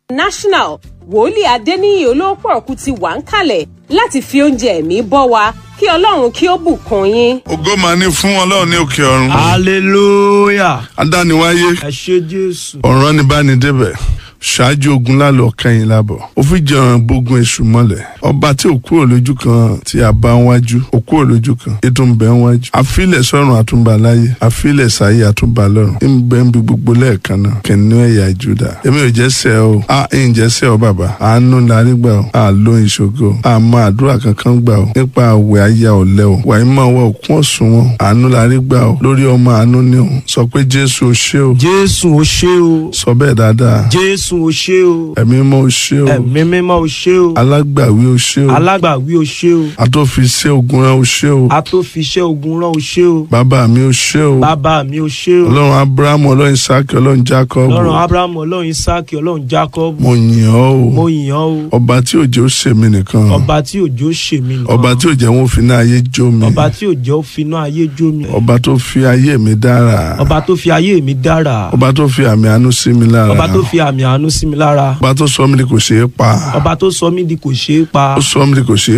national wòlíì adéníyì olóòpọ̀ọ̀kú ti wà ń kalẹ̀ láti fi oúnjẹ ẹ̀mí bọ́ wa kí ọlọ́run kí ó bùkún yín. ògo máa ní fún ọlọ́run ní òkè ọ̀run. hallelujah adániwáyé ẹ ṣé jésù ọ̀ràn ni bá ní débẹ̀ ṣáájú ogun lálọ́ kẹ́yìn lábọ̀ ó fi jẹun bógun èṣù mọ́lẹ̀ ọba tí ò kúrò lójú kan tí a bá ń wájú ò kúrò lójú kan ètò ń bẹ ń wájú àfilẹ̀ sọ́run àtúnbà láyé àfilẹ̀ sáyé àtúnbà lọ́run ń bẹ ń bi gbogbo lẹ́ẹ̀kan náà kìnìún ẹ̀yà júdà èmi ò jẹ́ sẹ́ o a ń jẹ́ sẹ́ o bàbá àánú larí gbà o a ló ìṣògo a mọ àdúrà kankan gbà o nípa àwẹ̀ ayá ọ̀lẹ́ o wàá mọ̀ wọ òkun ọ̀sùn wọn àánú larí gbà o lórí ọmọ àánú ni o sọ pé jésù o ṣé o jésù o ṣé o sọ bẹ́ẹ̀ dáadáa jésù o ṣé o ẹ̀mí mọ́ o ṣé o ẹ̀mí mímọ́ o ṣé o alágbàwí o ṣé o alágbàwí o ṣé o atófiṣẹ́ ogun rán o ṣé o atófiṣẹ́ ogun rán o ṣé o bàbá mi o ṣé o bàbá mi o ṣé o ọlọ́run abrahamu ọlọ́run isaki ọlọ́run jacob ọlọ́run abrahamu ọlọ́run isaki ọlọ́run jacob mo yìn ọ́ mo o yìn ọ́ o ọba tí òjò ṣe mí nìkan ọba tí òjò ṣe mí nìkan ọba tí òjò wọn fi náà ayé jó mi ọba tí òjò finá ayé jó mi ọba tó fi ayé mi dára ọba tó fi ayé mi dára ọba tó fi àmì àánú sí mi lára ọba tó fi àmì àánú sí mi lára ọba tó sọ mí di kò ṣeé pa ọba tó sọ mí di kò ṣeé pa ó sọ mí di kò ṣeé